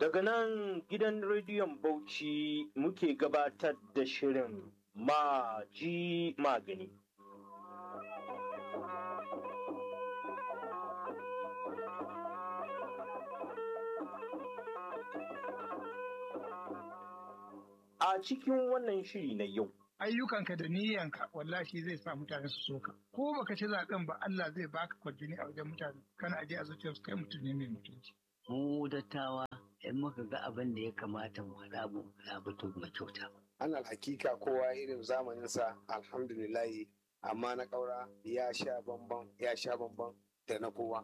Daga nan gidan rediyon Bauchi muke gabatar da shirin Maji Magani. A cikin wannan shiri na yau, ayyukanka da niyyanka wallahi zai sa mutane su soka ko baka ci zaben ba Allah zai baka kwarjini a wajen mutane kana aje a zuciyarsu kai mutum ne mai mutunci mu dattawa in muka ga abin da ya kamata mu faɗa mu faɗa to mu kyauta Ana hakika kowa irin zamaninsa alhamdulillahi amma na ƙaura ya sha bamban ya sha bamban da na kowa.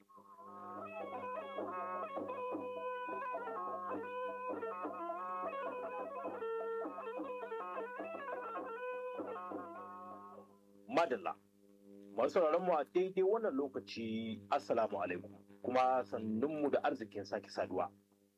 Madalla. Masu mu a daidai wannan lokaci Assalamu alaikum kuma sannunmu da arzikin sake saduwa.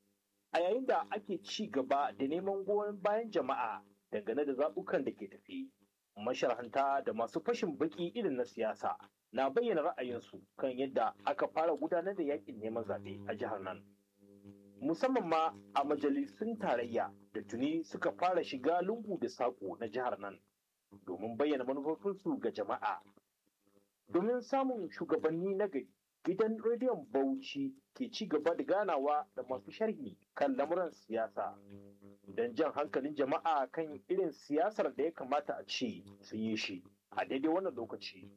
A yayin da ake ci gaba da neman goyon bayan jama'a dangane da zaɓukan da ke tafi, masharhanta da masu fashin baki irin na siyasa na bayyana ra'ayinsu kan yadda aka fara gudanar da yakin neman zaɓe a jihar nan. Musamman ma a majalisun tarayya da tuni suka fara shiga lungu da saƙo na jihar nan domin bayyana manufofinsu ga jama'a. Domin samun shugabanni na gari, gidan rediyon Bauchi ke ci gaba da ganawa da masu sharhi kan lamuran siyasa don jan hankalin jama'a kan irin siyasar da ya kamata a ce su yi shi a daidai wannan lokaci.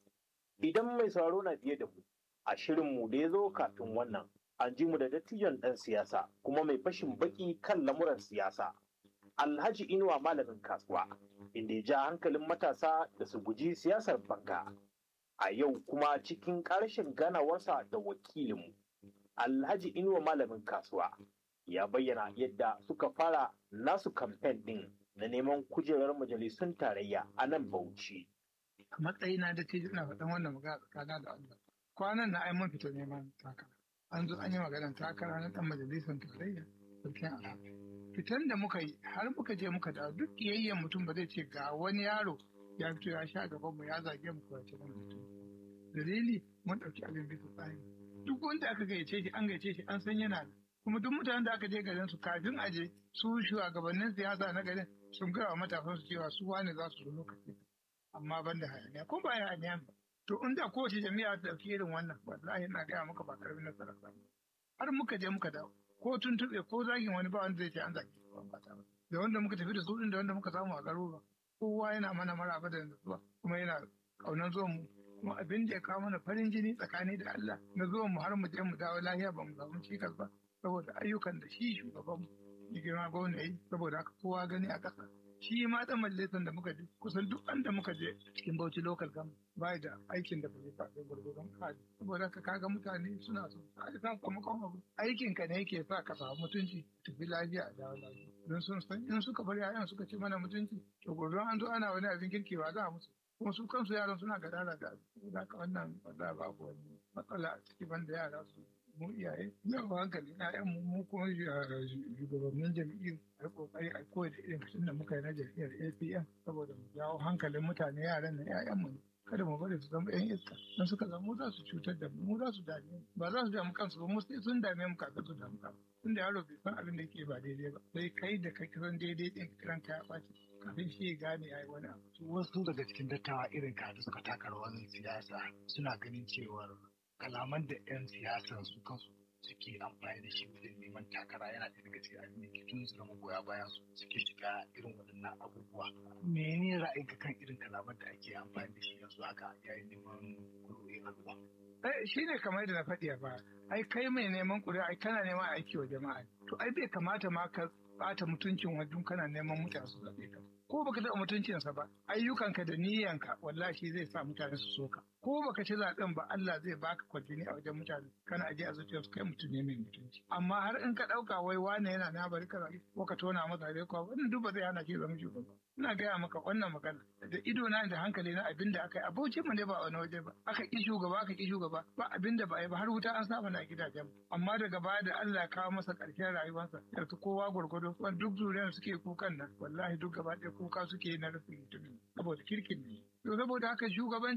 Idan mai sauraro na biye da mu, a shirinmu da ya zo kafin wannan, an ji mu da dattijon ɗan siyasa kuma mai fashin baki kan lamuran siyasa. Alhaji Inuwa malamin kasuwa, inda ya ja hankalin matasa da su guji siyasar banka. A yau kuma cikin ƙarshen ganawarsa da wakilinmu, Alhaji Inuwa malamin kasuwa, ya bayyana yadda suka fara nasu kamfen ɗin na neman kujerar majalisun tarayya a nan Bauchi. a matsayina da ce ina faɗan wannan magana tsakana da Allah kwanan na ai mun fita neman takara an zo an yi maganar takara na ɗan majalisar tarayya sarkin alhaji fitan da muka yi har muka je muka da duk kiyayyen mutum ba zai ce ga wani yaro ya fito ya sha gaban mu ya zage mu ko ya ce mutum dalili mun ɗauki abin bisa tsari duk wanda aka gayyace shi an gayyace shi an san yana da kuma duk mutanen da aka je garin su kafin a je su shugabannin siyasa na garin sun gaya wa matasan su cewa su wane za su zo lokaci amma ban da hayaniya ko ba hayaniya ba to inda kowace jami'a ta ɗauki irin wannan wallahi na gaya maka ba karamin nasara ba har muka je muka dawo ko tuntuɓe ko zagin wani ba wanda zai ce an zage ba ta ba da wanda muka tafi da su da wanda muka samu a garuruwa kowa yana mana maraba da zuwa kuma yana ƙaunar zuwan mu kuma abin da ya kawo mana farin jini tsakani da Allah na zuwan mu har mu je mu dawo lafiya ba mu samu cikas ba saboda ayyukan da shi shugaban mu ya girma gwamna yi saboda haka kowa gani a ƙasa shi ma dan majalisar da muka je kusan duk da muka je cikin Bauchi local government bai da aikin da bai faɗi gurgurdan kaji saboda haka kaga mutane suna so ai san kuma abu aikin ka ne yake sa ka samu mutunci tafi lafiya a dawo lafiya don sun san in suka bar yayan suka ci mana mutunci to gobe an zo ana wani abin kirki ba za a musu kuma su kansu yaran suna gadara da abin saboda haka wannan ba za babu wani matsala a ciki banda yara su mu iyaye na hankali na yan mu kuma shugabannin jam'iyyar a kokari a koyi da irin kashin da muka yi na jam'iyyar APM saboda mu jawo hankalin mutane yaran na ƴaƴan mu kada mu bari su zama ƴan iska don suka zama za su cutar da mu mu za su dame mu ba za su damu kansu ba mu sai sun dame mu kafin su damu kansu tunda yaro bai san abin da yake ba daidai ba sai kai da kai san daidai din kiran ka ya ɓaci kafin shi ya gane ya yi wani abu wasu daga cikin dattawa irin ka da suka taka rawar siyasa suna ganin cewar kalaman da 'yan siyasan su kansu suke amfani da shi wajen neman takara yana ɗaya daga cikin abin da ke tun su magoya bayan su suke shiga irin waɗannan abubuwa mene ra'ayinka kan irin kalaman da ake amfani da shi yanzu haka yayin neman kuɗoɗin al'umma shi ne kamar yadda na faɗi a baya ai kai mai neman ƙuri'a ai kana neman aiki wa jama'a to ai bai kamata ma ka ɓata mutuncin wajen kana neman mutane su zaɓe ka ko baka taɓa mutuncinsa ba ayyukanka da niyyanka wallahi zai sa mutane su soka ko baka ci zaɓen ba Allah zai baka kwarjini a wajen mutane kana aje a zuciyarsu kai mutum ne mai mutunci amma har in ka ɗauka wai wane yana na bari ka ko ka tona masa rai ko wannan duk ba zai hana ki zama shugaba ina gaya maka wannan magana da ido na da hankali na abin da aka yi abauci mu ne ba wani waje ba aka ki shugaba aka ki shugaba ba abin da ba yi ba har wuta an saba na gidajen amma daga baya da Allah ya kawo masa ƙarshen rayuwarsa yanzu kowa gwargwado duk zuriyar suke kukan nan wallahi duk gaba ɗaya kuka suke na rufin mutumin saboda kirkin ne to saboda haka shugabanci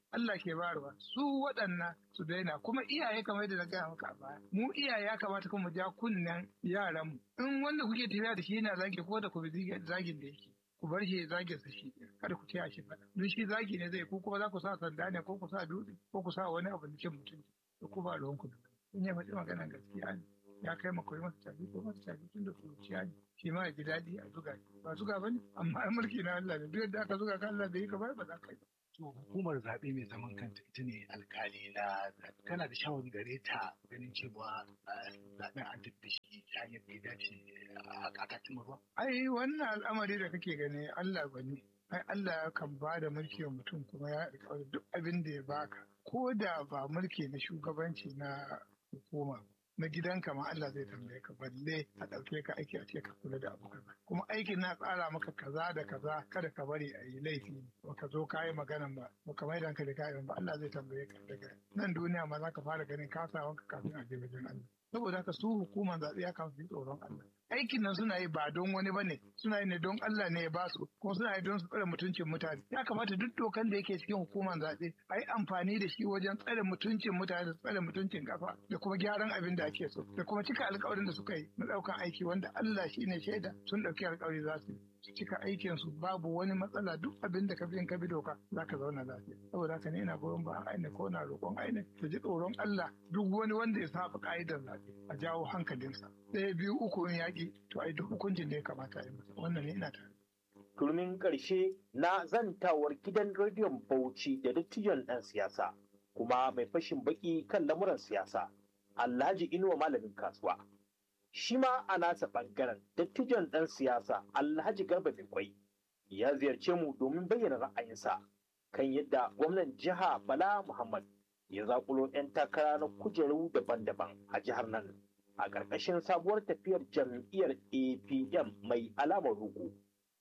Allah ke bayarwa su waɗannan su daina kuma iyaye kamar yadda na gaya maka a baya mu iyaye ya kamata kuma mu ja kunnen yaran mu in wanda kuke tafiya da shi yana zagi ko da ku bi zagin da yake ku bar shi zagin sa shi kada ku taya shi faɗa don shi zagi ne zai ku kuma za ku sa sanda ne ko ku sa dutse ko ku sa wani abu da cin mutunci da ku ba ruwan ku da in ya faɗi maganar gaskiya ne ya kai ma koyi masa tafi ko masa tafi tun da kuruciya ne shi ma ya ji daɗi a zuga ba zuga ba ne amma mulki na Allah ne duk yadda aka zuga ka Allah bai yi ka ba ba za ka yi to hukumar zaɓe mai zaman kanta ita ne alkali na tana da shawar gare ta ganin cewa zaɓen an tafi da shi ta hanyar da ya dace a kakatin ruwa. ai wannan al'amari da kake gani Allah ba ne ai Allah kan ba da mulki wa mutum kuma ya alƙawari duk abin da ya baka ko da ba mulki na shugabanci na hukuma na gidanka ma Allah zai tambaye ka balle a ɗauke ka aiki a ce ka kula da abu kaza kuma aikin na tsara maka kaza da kaza kada ka bari a yi laifi ba ka zo kayi magana ba ba ka maida ka da kayan ba Allah zai tambaye ka daga nan duniya ma za ka fara ganin kasawanka kafin a je wajen Allah saboda haka su hukumar zaɓe ya kan fi tsoron Allah aikin nan suna yi ba don wani bane suna yi ne don Allah ne ya ba su kuma suna yi don su tsare mutuncin mutane ya kamata duk dokan da yake cikin hukumar zaɓe a yi amfani da shi wajen tsare mutuncin mutane da tsare mutuncin kafa da kuma gyaran abin da ake so da kuma cika alkawarin da suka yi na ɗaukan aiki wanda Allah shi ne shaida sun ɗauki alkawari za su su cika aikin su babu wani matsala duk abin da ka bi ka bi doka za ka zauna lafiya saboda haka ne ina goyon ba aine ko na roƙon aine ta ji tsoron Allah duk wani wanda ya saba ka'idar zaɓe a jawo hankalinsa ɗaya biyu uku in yaƙi to ai duk hukuncin da ya kamata a yi masa wannan ne ina tare. turmin ƙarshe na zantawar gidan rediyon Bauchi da dattijon ɗan siyasa kuma mai fashin baki kan lamuran siyasa Alhaji Inuwa malamin kasuwa. Shi ma a nasa ɓangaren dattijon ɗan siyasa Alhaji Garba Bikwai ya ziyarce mu domin bayyana ra'ayinsa kan yadda gwamnan jiha Bala Muhammad ya zakulo 'yan takara na kujeru daban-daban a jihar nan a ƙarƙashin sabuwar tafiyar jam'iyyar APM mai alamar roƙo.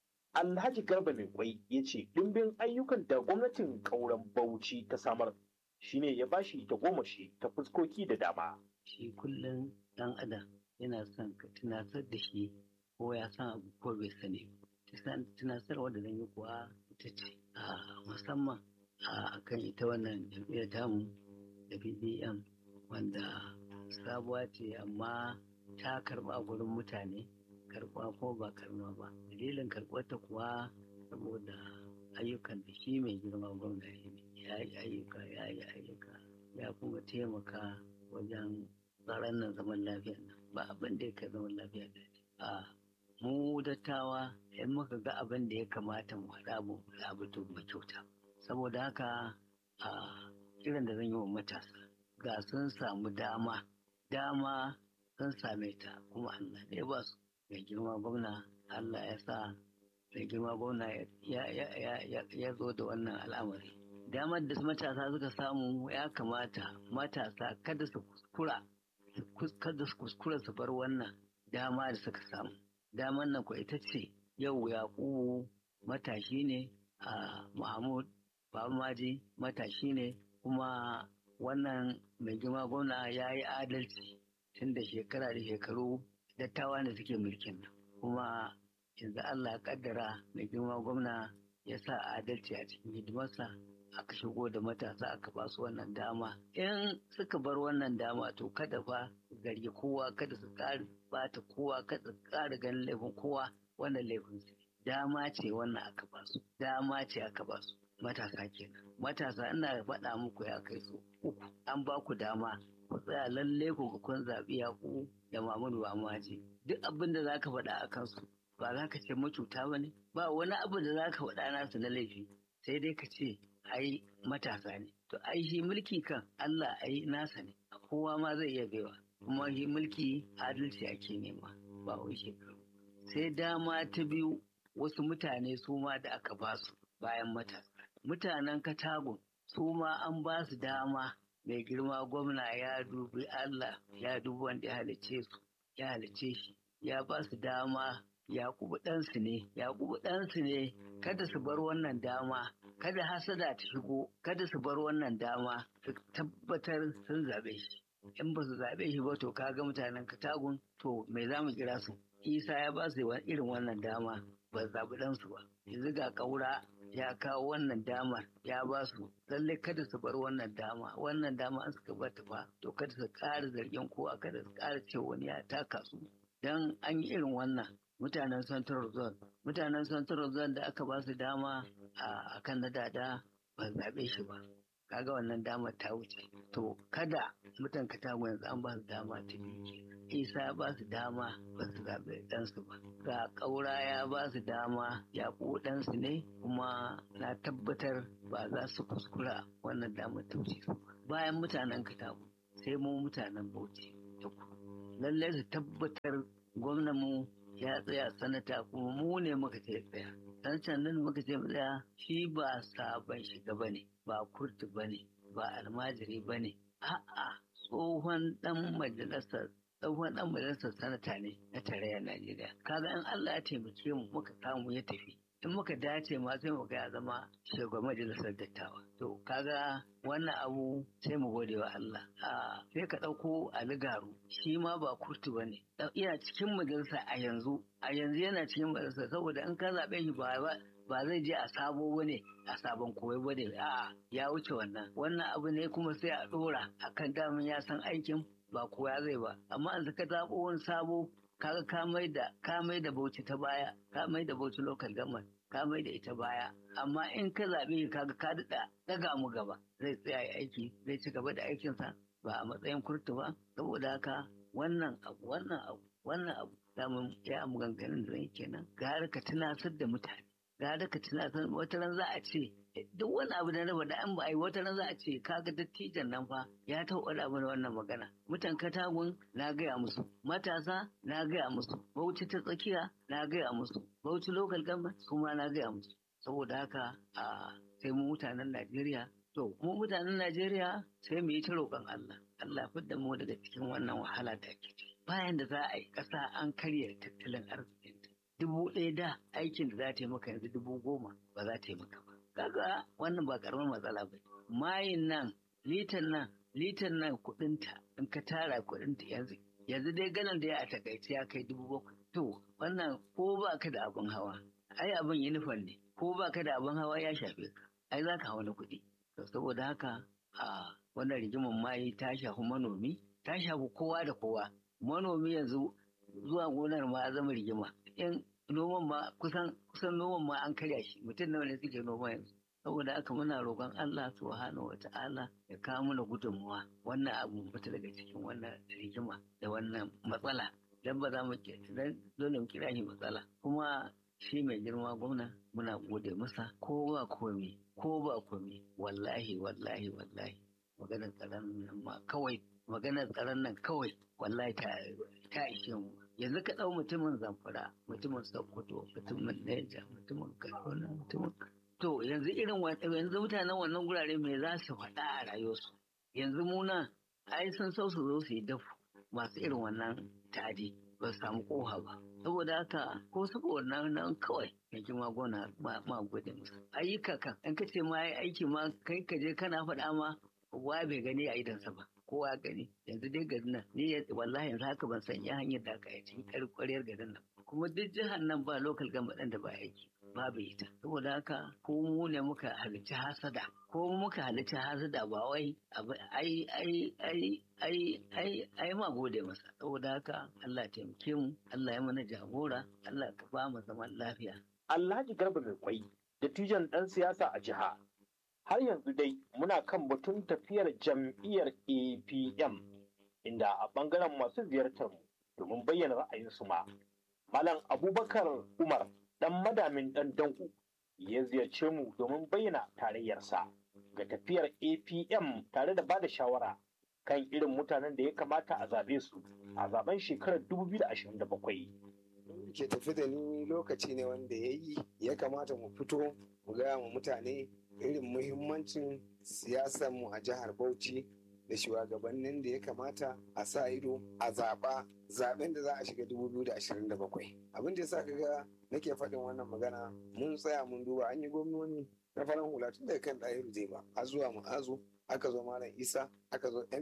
Alhaji Garba mai kwai ya ce ɗimbin ayyukan da gwamnatin ƙauren Bauchi ta samar shine ya bashi ta goma shi ta fuskoki da dama. Shi kullum ɗan adam yana son ka tunatar da shi ko ya san abu ko bai sani. Tunatarwa da zan yi kuwa ita ce a musamman a kan ita wannan jam'iyyar tamu da BBM wanda sabuwa ce amma ta karɓa a gurin mutane karɓa ko ba karɓa ba dalilin karɓarta kuwa saboda ayyukan da shi mai girma gwamna ya yi ayyuka ya yi ayyuka ya kuma taimaka wajen tsaron nan zaman lafiya nan ba abin da ya kai zaman lafiya da a mu dattawa in muka ga abin da ya kamata mu haɗa mu abu to mu kyauta saboda haka a kiran da zan yi wa matasa ga sun samu dama dama sun same ta kuma Allah ne ba su mai girma gwamna Allah ya sa mai girma gwamna ya zo da wannan al'amari damar da matasa suka samu ya kamata matasa kada su kuskura kada su kuskura su bar wannan dama da suka samu damar nan ko ita ce yau yaƙubu matashi ne a mahmud Bamaji matashi ne kuma wannan mai girma gwamna ya yi adalci tun da shekara da shekaru dattawa ne suke mulkin nan kuma yanzu Allah ya kaddara mai girma gwamna ya sa adalci a cikin hidimarsa aka shigo da matasa aka ba su wannan dama in suka bar wannan dama to kada fa zargi kowa kada su ƙara bata kowa kada su ƙara ganin laifin kowa wannan laifin su dama ce wannan aka ba su dama ce aka ba su matasa kenan matasa ina faɗa muku ya kai su uku an ba ku dama ku tsaya lalle ku ga kun zaɓi yaƙu da Muhammadu Amaji duk abin da zaka faɗa a kansu ba za ka ce macuta ba ne ba wani abu da za ka faɗa nasu na laifi sai dai ka ce ai matasa ne to ai shi mulki kan Allah ai nasa ne kowa ma zai iya baiwa kuma shi mulki adalci ake nema ba wai shekaru sai dama ta biyu wasu mutane su ma da aka ba su bayan matasa mutanen katagun su ma an ba su dama mai girma gwamna ya dubi Allah ya dubi wanda ya halice su ya halice shi ya ba su dama Yakubu ɗansu ne, Yakubu ɗansu ne, kada su bar wannan dama, kada hasada ta shigo, kada su bar wannan dama, su tabbatar sun zaɓe shi. In ba su zaɓe shi ba to kaga mutanen katagun to me za mu kira su. Isa ya ba su irin wannan dama, ba zaɓi ɗansu ba yanzu ga ƙaura ya kawo wannan damar ya ba su lallai kada su bar wannan dama wannan dama an suka bata fa to kada su ƙara zargin kowa kada su ƙara cewa wani ya taka su dan an yi irin wannan mutanen central zone mutanen central zone da aka ba su dama a kan na dada ba zaɓe shi ba kaga wannan damar ta wuce to kada mutan katago yanzu an ba su dama ta biyu isa ya ba su dama ba su zaɓe ɗansu ba ga ƙaura ya ba su dama ya ɗansu ne kuma na tabbatar ba za su kuskura wannan damar ta wuce su bayan mutanen katago sai mu mutanen bauchi lallai su tabbatar gwamnanmu ya tsaya sanata kuma mu ne muka ce tsaya dan sannan muka ce tsaya shi ba sabon shiga ba ne ba kurtu ba ne ba almajiri ba ne a'a tsohon dan majalisar tsohon dan majalisar sanata ne na tarayyar najeriya kaga in allah ya taimake mu muka samu ya tafi in muka dace ma sai mu ya zama shugaban majalisar dattawa to kaga wannan abu sai mu gode wa Allah a sai ka ɗauko aligaru shi ma ba kurtu ba ne iya cikin majalisa a yanzu a yanzu yana cikin majalisa saboda in ka zaɓe shi ba ba zai je a sabo ba ne a sabon koyo ba ne a ya wuce wannan wannan abu ne kuma sai a ɗora akan damin ya san aikin ba koya zai ba amma an ka zaɓo wani sabo kaga ka mai da ka mai da bauchi ta baya ka mai da bauchi local government ka mai da ita baya amma in ka zaɓe kaga ka daɗa ɗaga mu gaba zai tsaya ya aiki zai ci gaba da aikinsa ba a matsayin kurtu ba saboda haka wannan abu wannan abu wannan abu damun ya maganganun da zai kenan gara ka tunasar da mutane gara ka tunasar wata ran za a ce duk wani abu da raba da an ba a yi wata ran za a ce kaga dattijan nan fa ya taɓa da mana wannan magana mutan katagun na gaya musu matasa na gaya musu bauchi ta tsakiya na gaya musu bauchi local government kuma na gaya musu saboda haka a sai mu mutanen najeriya to mu mutanen najeriya sai mu yi ta roƙon allah allah fidda mu daga cikin wannan wahala da ake ciki bayan da za a yi ƙasa an karya tattalin arzikinta dubu ɗaya da aikin da za ta yi maka yanzu dubu goma ba za ta yi maka ba kaga wannan ba karamar matsala ba mayin nan litan nan litan nan kudinta in ka tara kudinta yanzu yanzu dai ganin da ya a takaice ya kai dubu bakwai to wannan ko ba ka da abin hawa ai abin yunifon ne ko ba ka da abin hawa ya shafe ka ai za ka hawa na kuɗi to saboda haka a wannan rigimar mayi ta shafi manomi ta shafi kowa da kowa manomi yanzu zuwa gonar ma ya zama rigima in noman ma kusan kusan noman ma an karya shi mutum nawa ne suke noma yanzu saboda haka muna roƙon Allah subhanahu wa ta'ala ya kawo mana gudunmuwa wannan abu fita daga cikin wannan rigima da wannan matsala dan ba za mu dan dole mu kira shi matsala kuma shi mai girma gwamna muna gode masa ko ba komi ko ba komi wallahi wallahi wallahi maganar tsaron nan ma kawai maganar tsaron nan kawai wallahi ta ta ishe mu yanzu ka ɗau mutumin zamfara mutumin sokoto mutumin neja mutumin kaduna mutumin to yanzu irin yanzu mutanen wannan gurare me za su faɗa a rayuwarsu yanzu muna ai sun so su zo su yi dafu masu irin wannan tadi ba su samu koha ba saboda haka ko saboda nan nan kawai mai kima gona ma gode musu ayyuka kan in ka ce ma yi aiki ma kai ka je kana faɗa ma wa bai gani a idansa ba kowa gani yanzu dai garin nan ni wallahi yanzu haka ban san ya hanyar da aka yi cikin ƙwariyar garin nan kuma duk jihar nan ba lokal gama ɗan da ba aiki babu ita saboda haka ko mu ne muka halicci hasada ko muka halicci hasada ba wai ai ai ai ai ai ai ma gode masa saboda haka Allah ya taimake mu Allah ya mana jagora Allah ka ba mu zaman lafiya Alhaji Garba mai kwai dattijan ɗan siyasa a jiha har yanzu dai muna kan batun tafiyar jam'iyyar APM inda a ɓangaren masu ziyartar mu domin bayyana ra'ayinsu ma Malam Abubakar Umar ɗan madamin ɗan danko ya ziyarce mu domin bayyana tarayyarsa ga tafiyar APM tare da bada shawara kan irin mutanen da ya kamata a zaɓe su a zaben shekarar 2027. ke tafi da ni lokaci ne wanda ya yi ya kamata mu fito mu gaya wa mutane irin muhimmancin siyasar mu a jihar Bauchi da shugabannin da ya kamata a sa ido a zaɓa zaɓen da za a shiga 2027 abin da ya sa kaga nake faɗin wannan magana mun tsaya mun duba an yi gwamnoni na farin hula tun daga kan ɗahiru zai ba a zuwa ma'azu aka zo malam isa aka zo ma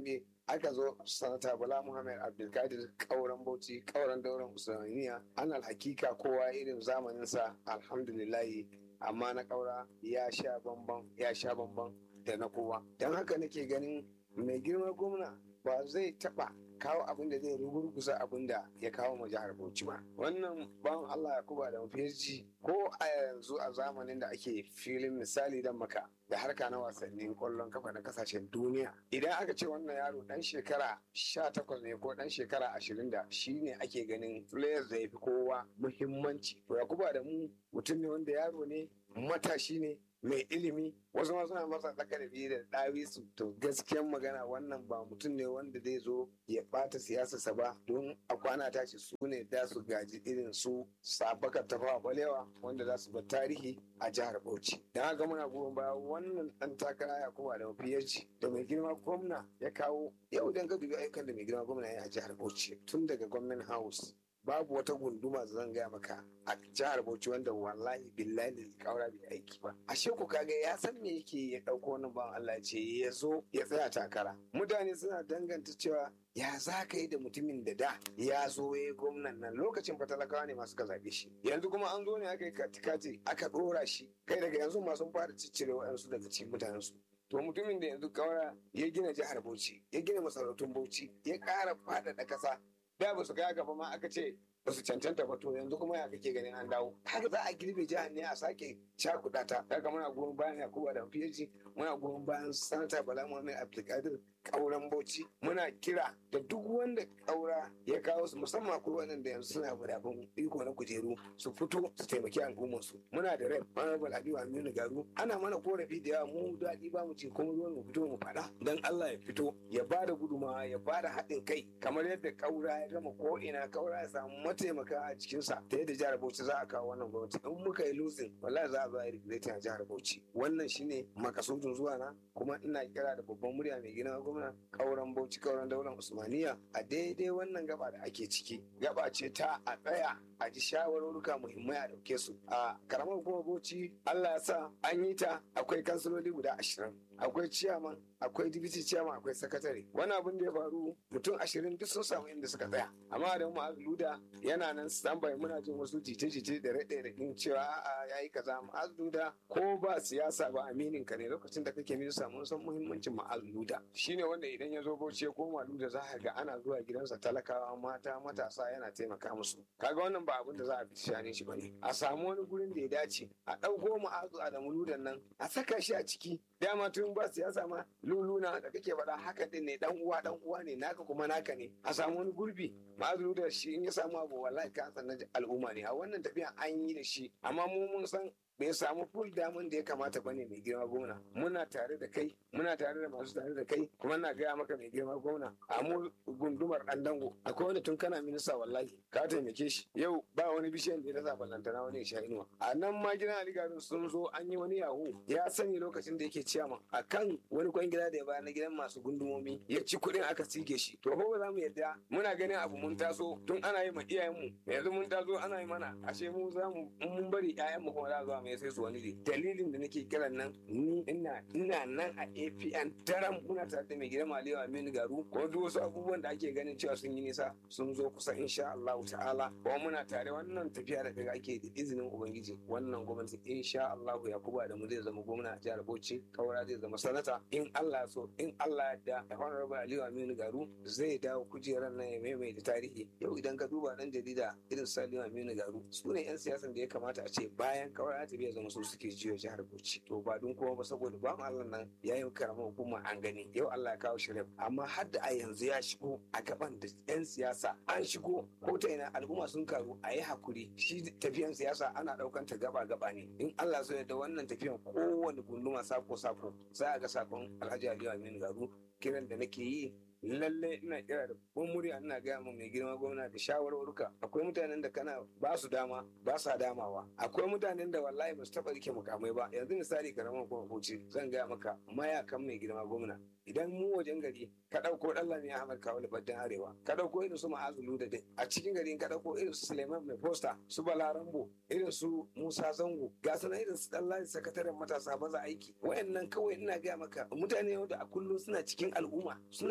aka zo sanata bala muhammad abdulkadir kauran bauchi kauran dauran usmaniya an hakika kowa irin zamaninsa alhamdulillahi amma na kaura ya sha bamban ya sha bamban da na kowa don haka nake ganin mai girma gwamna ba zai taba kawo abin da zai rugurguza abin da ya kawo ma jihar Bauchi ba. Wannan ban Allah ya kuba da mafi ko a yanzu a zamanin da ake filin misali dan maka da harka na wasannin kwallon kafa na kasashen duniya. Idan aka ce wannan yaro dan shekara sha takwas ne ko dan shekara ashirin da shi ne ake ganin players da ya fi kowa muhimmanci. To ya kuba da mu mutum ne wanda yaro ne matashi ne mai ilimi wasu ma suna masa tsaka da biyu da ɗawi su to gaskiyan magana wannan ba mutum ne wanda zai zo ya ɓata siyasarsa ba don a kwana tashi su ne da su gaji irin su sabakar tafawa balewa wanda za su bar tarihi a jihar bauchi don haka muna goyon baya wannan ɗan takara ya kuma da mafiyarci da mai girma gwamna ya kawo yau dan ka dubi ayyukan da mai girma gwamna ya a jihar bauchi tun daga gwamnan house babu wata gunduma da zan gaya maka a jihar Bauchi wanda wallahi billahi kaura bai aiki ba ashe ku kaga ya san me yake ya dauko wannan ban Allah ce ya zo ya tsaya takara mutane suna danganta cewa ya za ka yi da mutumin da da ya zo ya yi gwamnan nan lokacin fatalakawa ne masu ka zaɓe shi yanzu kuma an zo ne aka yi katikati aka ɗora shi kai daga yanzu masu fara ciccire wa'yansu daga cikin mutanensu to mutumin da yanzu kaura ya gina jihar Bauchi ya gina masarautun Bauchi ya ƙara faɗaɗa ƙasa da ba su ga gaba ma aka ce ba su cancanta ba to yanzu kuma ya kake ganin an dawo haka za a girbe jihar ne a sake cakuɗa ta daga muna goyon bayan yakuba da fiyaji muna goyon bayan sanata bala muhammad abdulkadir kauran bauchi muna kira da duk wanda kaura ya kawo su musamman ko waɗanda yanzu suna wadafin iko na kujeru su fito su taimaki al'ummar su muna da rai honorable aliyu aminu garu ana mana korafi da yawa mu daɗi ba mu ce kuma ruwan mu fito mu faɗa dan allah ya fito ya ba da gudumawa ya ba da haɗin kai kamar yadda kaura ya gama ko ina kaura ya samu mataimaka a cikinsa ta yadda jihar bauchi za a kawo wannan gwamnati in muka yi lutsin wallahi za a zo a yi a jihar bauchi wannan shine makasudin zuwa na kuma ina kira da babban murya mai gina gwamna kauran bauchi kauran daular usmaniya a daidai wannan gaba da ake ciki gaba ce ta a tsaya a ji shawarwaruka muhimmai a dauke su a karamar hukumar bauchi allah ya sa an yi ta akwai kansiloli guda ashirin akwai ciyaman akwai dibiti ciyaman akwai sakatare wani abin da ya faru mutum ashirin duk sun samu inda suka tsaya amma da mu luda yana nan standby muna jin wasu jite-jite da raɗe da cewa a'a yayi kaza ma'az luda ko ba siyasa ba aminin ka ne lokacin da kake minista mun san muhimmancin ma'az luda shine wanda idan ya zo bauchi ya koma luda za ka ga ana zuwa gidansa talakawa mata matasa yana taimaka musu kaga wannan ba abin da za a fi shane shi bane a samu wani gurin da ya dace a ɗauko ma'azu adamu ludan nan a saka shi a ciki dama tun ba siyasa ma luluna da kake faɗa haka din ne dan uwa dan uwa ne naka kuma naka ne a samu wani gurbi ma'azu da shi in ya samu abu wallahi ka san al'umma ne a wannan tafiya an yi da shi amma mu mun san bai samu full damun da ya kamata bane mai girma gwamna muna tare da kai muna tare da masu tare da kai kuma na gaya maka mai girma gwamna a mu gundumar dan dango akwai wanda tun kana minista wallahi ka taimake shi yau ba wani bishiyan da ya rasa ballantana wani sha inuwa a nan ma gidan aligarin sun zo an yi wani yahu ya sani lokacin da yake ciyama a kan wani kwan gida da ya bayar na gidan masu gundumomi ya ci kuɗin aka sige shi to ko ba za mu yadda muna ganin abu mun taso tun ana yi ma iyayenmu yanzu mun taso ana yi mana ashe mu za mu mun bari iyayenmu kuma za zuwa mai sai su wani ne dalilin da nake kiran nan ni ina ina nan a APN daren muna tare da mai gidan Maliyu Aminu Garu ko duk wasu abubuwan da ake ganin cewa sun yi nisa sun zo kusa insha Allah ta'ala ko muna tare wannan tafiya da daga ake da izinin ubangiji wannan gwamnati insha Allah Yakubu da mu zai zama gwamna a jihar Bauchi Kaura zai zama sanata in Allah so in Allah ya da Honorable Aliyu Aminu Garu zai dawo kujerar nan ya maimaita tarihi yau idan ka duba dan jarida irin Saliu Aminu Garu su ne 'yan siyasan da ya kamata a ce bayan Kaura ta biya zama su suke jiyo jihar Bauchi to ba don kuma ba saboda ba Allah nan ya yi karamar hukuma an gani yau Allah ya kawo shirin amma har da a yanzu ya shigo a gaban da 'yan siyasa an shigo ko ta ina al'umma sun karu a yi hakuri shi tafiyan siyasa ana daukan ta gaba gaba ne in Allah so da wannan tafiyan kowane gunduma sako sako za a ga sakon Alhaji Aliyu Aminu Garu kiran da nake yi lalle ina kira da babban murya ina gaya mu mai girma gwamna da shawarwaruka akwai mutanen da kana ba su dama ba sa damawa akwai mutanen da wallahi ba su taba rike mukamai ba yanzu misali karamar kuma kuce zan gaya maka mayakan mai girma gwamna idan mu wajen gari ka ɗauko ɗan lami Ahmad Kawo Baddan Arewa ka ɗauko irin su Ma'azu da dai a cikin gari ka ɗauko irin su Suleiman Mai Posta su Balarambo irin su Musa Zango ga sanan irin su Ɗanladi sakataren matasa maza aiki wayannan kawai ina gaya maka mutane wanda a kullum suna cikin al'umma suna damuwa da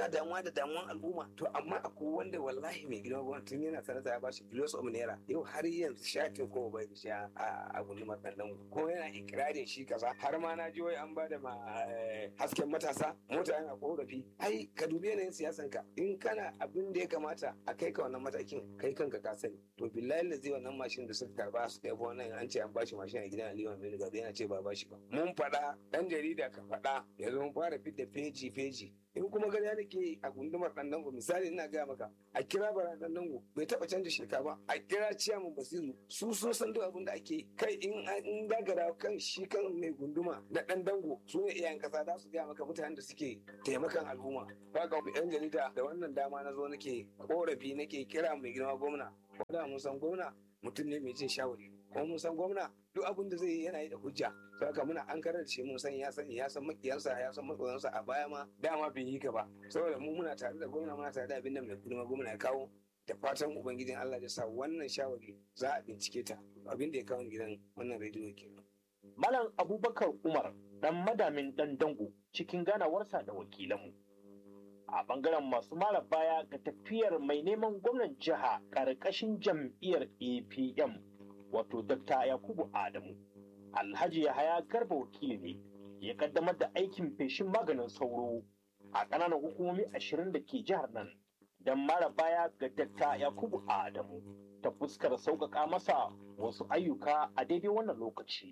da damuwan al'umma to amma akwai wanda wallahi mai gidan gwamnati tun yana sanata ya bashi biliyon of naira yau har yanzu shatin ko bai da shi a a gundumar ɗan ko yana ikirarin shi kaza har ma na ji wai an bada ma eh, hasken matasa mota yana korafi ai ka dubi yanayin siyasan ka in kana abin da ya kamata a kai ka wannan matakin kai kanka ka sani to billahi da zai wannan mashin da suka karba su kai wannan an ce an bashi mashin a gidan Aliyu Aminu Gado yana ce ba bashi ba mun faɗa ɗan jarida ka faɗa yanzu mun fara fidda feji feji in kuma gani nake a gundumar ɗan dango misali ina gaya maka a kira bara ɗan dango bai taɓa canja shirka ba a kira ciyaman basiru su sun san duk abin da ake yi. kai in in dagara kan shi kan mai gunduma na ɗan dango su ne iyayen ƙasa za su gaya maka mutanen da suke taimakan al'umma ba ga yan jarida da wannan dama na zo nake korafi nake kira mai girma gwamna wanda mun san gwamna mutum ne mai jin shawari kuma mun san gwamna duk abin da zai yi yana yi da hujja saka muna an karar da shi mun san ya sani ya san makiyansa ya san matsoyansa a baya ma dama bai yi ka ba saboda mu muna tare da gwamna muna tare da abin da mai girma gwamna ya kawo da fatan ubangijin Allah ya sa wannan shawari za a bincike ta abin da ya kawo ni gidan wannan rediyo kenan Malam Abubakar Umar dan madamin dan dango cikin ganawarsa da wakilanmu. A bangaren masu mara baya ga tafiyar mai neman gwamnan jiha ƙarƙashin jam'iyyar APM wato Dr. Yakubu Adamu. Alhaji Yahaya Garba wakili ne ya kaddamar da aikin feshin maganin sauro a ƙananan hukumomi ashirin da ke jihar nan don mara baya ga Dr. Yakubu Adamu ta fuskar sauƙaƙa masa wasu ayyuka a daidai wannan lokaci.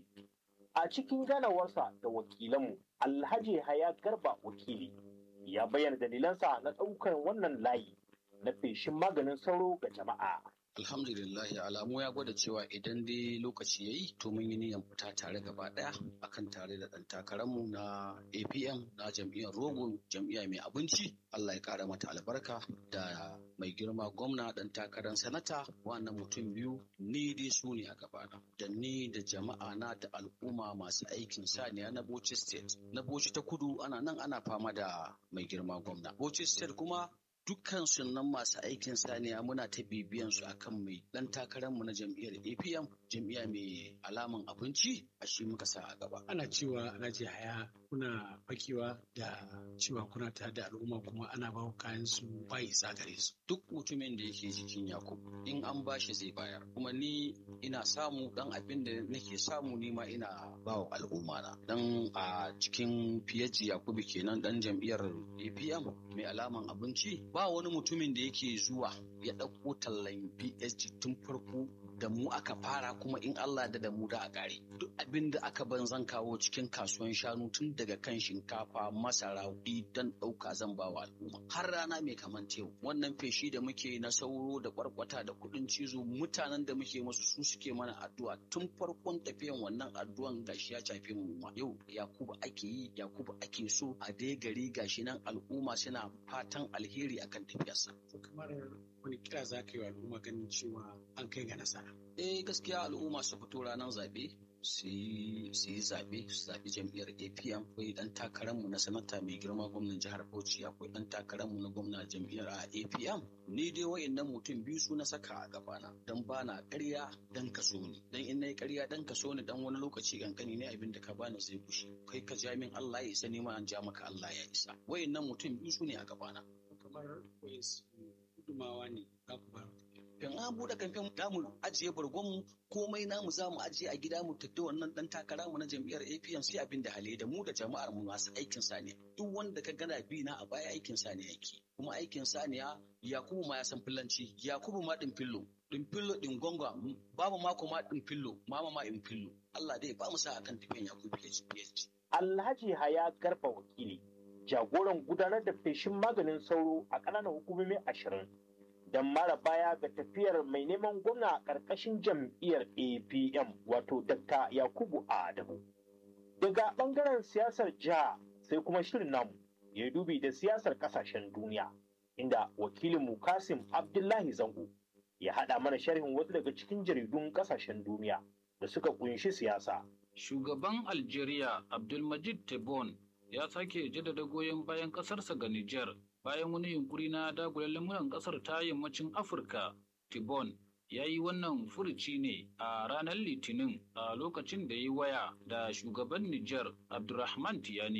A cikin ganawarsa da wakilanmu, Alhaji Haya Garba wakili ya bayyana dalilansa na ɗaukar wannan layi na feshin maganin sauro ga jama'a. Alhamdulillah alamu ya gwada cewa idan dai lokaci ya yi to mun yi niyyar fita tare gaba ɗaya akan tare da ɗan takararmu na APM na jam'iyyar Rogo jam'iyya mai abinci Allah ya ƙara mata albarka da mai girma gwamna ɗan takarar sanata wannan mutum biyu ni dai su ne a gabana da ni da jama'a na da al'umma masu aikin saniya na Bauchi State na Bauchi ta kudu ana nan ana fama da mai girma gwamna Bauchi State kuma dukkan sunan masu aikin saniya muna ta bibiyan su akan mai dan takararmu na jam'iyyar APM jam'iyya mai alaman abinci a shi muka sa a gaba. ana cewa alhaji haya kuna fakewa da cewa kuna tare da al'umma kuma ana ba ku kayan su bai isa gare su Duk mutumin da yake jikin Yakub in an bashi zai bayar kuma ni ina samu dan abin da nake samu ni ma ina ba wa al'umma na dan a cikin fiyaji Yakubu kenan dan jam'iyyar APM mai alaman abinci ba wani mutumin da yake zuwa ya ɗauko tallan PSG tun farko da mu aka fara kuma in Allah da da mu da a ƙare. Duk abin da aka ban zan kawo cikin kasuwan shanu tun daga kan shinkafa, masara, kuɗi don ɗauka zan ba wa al'umma. Har rana mai kaman yau. Wannan feshi da muke na sauro da kwarkwata da kuɗin cizo mutanen da muke musu su suke mana addu'a tun farkon tafiyan wannan addu'an gashi ya shafe mu ma. Yau Yakubu ake yi, Yakubu ake so a dai gari gashi nan al'umma suna fatan alheri akan tafiyarsa. to kamar wani kira za ka yi wa al'umma ganin cewa an kai ga nasara eh gaskiya al'umma su fito ranar zaɓe su yi su yi zaɓe su zaɓi jam'iyyar apm akwai ɗan takararmu na sanata mai girma gwamnan jihar bauchi akwai ɗan takararmu na gwamna jam'iyyar a apm ni dai wa'innan mutum biyu su na saka a gabana don ba na ƙarya dan kaso ni dan in na yi ƙarya dan kaso ni dan wani lokaci kankani ne abin da ka bani zai gushe kai ka ja min Allah ya isa ni ma an ja maka Allah ya isa wa'innan mutum biyu su ne a gabana kamar wai gudumawa ne za ku ba in an buɗe kamfen za mu ajiye bargonmu komai namu za mu ajiye a gida mu tafi wannan dan takara mu na jam'iyyar APM sai abin da hali da mu da jama'ar mu masu aikin saniya duk wanda ka gana bi na a baya aikin saniya yake kuma aikin saniya Yakubu ma ya san fillanci Yakubu ma din fillo din fillo din gonga babu mako ma din fillo mama ma in fillo Allah dai ba mu sa akan tafiyan Yakubu PhD Alhaji Haya Garba wakili jagoran gudanar da feshin maganin sauro a ƙananan hukumomi ashirin don mara baya ga tafiyar mai neman gwamna a ƙarƙashin jam'iyyar apm wato dr yakubu adamu daga ɓangaren siyasar jiha sai kuma shirin namu ya dubi da siyasar ƙasashen duniya inda wakilinmu kasim abdullahi zango ya haɗa mana sharhin wasu daga cikin jaridun ƙasashen duniya da suka ƙunshi siyasa Shugaban Algeria Abdulmajid Tebboune ya sake jaddada goyon bayan ƙasarsa ga Nijar bayan wani yunkuri na dagula lamuran ƙasar ta yammacin Afirka. Tebboune ya yi wannan furuci ne a ranar Litinin a lokacin da ya yi waya da shugaban Nijar Abdulrahman Tiyani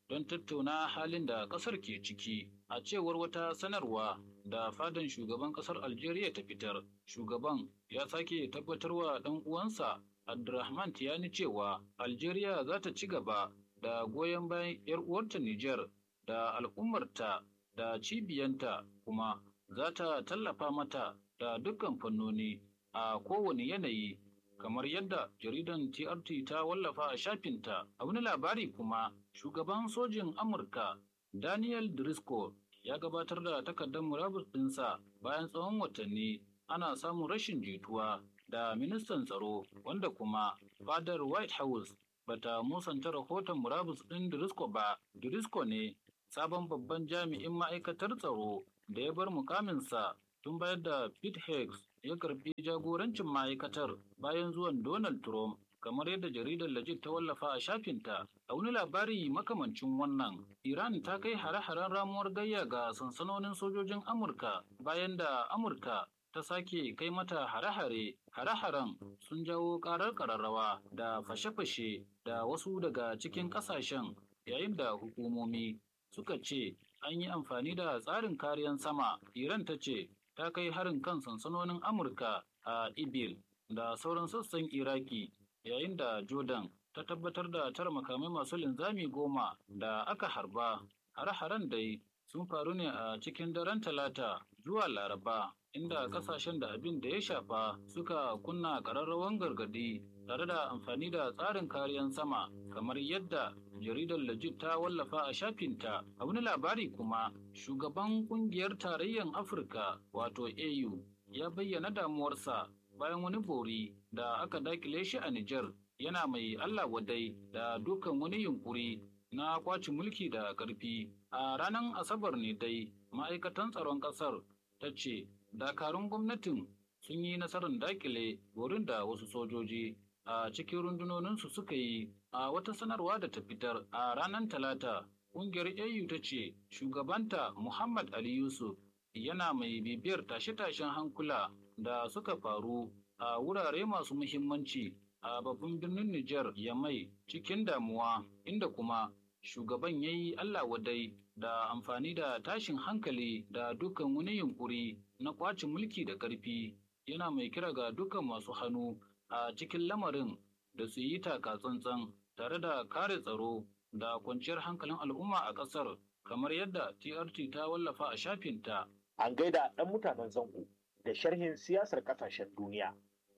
don tattauna halin da ƙasar ke ciki. A cewar wata sanarwa da fadan shugaban ƙasar Algeria ta fitar, shugaban ya sake tabbatarwa ɗan uwansa Abdurrahman Tiyani cewa Algeria za ta ci gaba da goyon bayan 'yar uwarta Nijar da al'ummarta da cibiyanta kuma za ta tallafa mata da dukkan fannoni a kowane yanayi kamar yadda jaridan TRT ta wallafa a shafinta a wani labari kuma shugaban sojin Amurka Daniel Driscoll ya gabatar da takardar murabus ɗinsa bayan tsawon watanni ana samun rashin jituwa da ministan tsaro wanda kuma fadar White House bata musanta rahoton murabus ɗin Driscoll ba. Driscoll ne sabon babban jami'in ma'aikatar tsaro da ya bar mukaminsa tun bayar da Pete Higgs ya karbi jagorancin ma'aikatar bayan zuwan Donald Trump kamar yadda jaridar Legit ta wallafa a shafinta a wani labari makamancin wannan Iran ta kai hare-haren ramuwar gayya ga sansanonin sojojin Amurka bayan da Amurka ta sake kai mata hare-hare hare-haren sun jawo karar kararrawa da fashe-fashe da wasu daga cikin kasashen yayin da hukumomi suka ce an yi amfani da tsarin kariyan sama iran ta ce ta kai harin kan sansanonin amurka a ibil da sauran sassan iraki yayin da jordan ta tabbatar da tara makamai masu linzami goma da aka harba hare-haren dai sun faru ne a cikin daren talata zuwa laraba inda kasashen da abin da ya shafa suka kunna ƙararrawan gargadi tare da amfani da tsarin kariyan sama kamar yadda jaridar Legit ta wallafa a shafinta a wani labari kuma shugaban kungiyar tarayyar afirka wato au ya bayyana damuwarsa bayan wani bori da aka dakile shi a Nijar yana mai Allah wadai da dukan wani yunkuri na kwaci mulki da ƙarfi a ranar asabar ne dai ma'aikatan tsaron ƙasar ta ce dakarun gwamnatin sun yi nasarar dakile wurin da wasu sojoji a cikin rundunoninsu suka yi a wata sanarwa da ta fitar a ranar talata ƙungiyar au ta ce shugabanta muhammad ali yusuf yana mai bibiyar tashe-tashen hankula da suka faru a wurare masu muhimmanci a babban birnin Nijar Yamai cikin damuwa inda kuma shugaban ya yi Allah wadai da amfani da tashin hankali da dukkan wani yunkuri na kwacin mulki da ƙarfi yana mai kira ga dukkan masu hannu a cikin lamarin da su yi taka tsantsan tare da kare tsaro da kwanciyar hankalin al'umma a ƙasar kamar yadda TRT ta wallafa a shafinta. An gaida ɗan mutanen zango da sharhin siyasar ƙasashen duniya.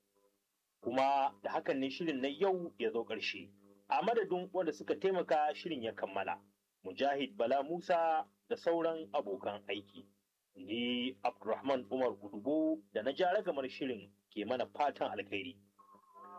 Kuma da hakan ne shirin na yau ya zo ƙarshe. A madadin wanda suka taimaka shirin ya kammala. Mujahid Bala Musa da sauran abokan aiki. Ni Abdulrahman Umar Gudugo da na ja ragamar shirin ke mana fatan alkhairi.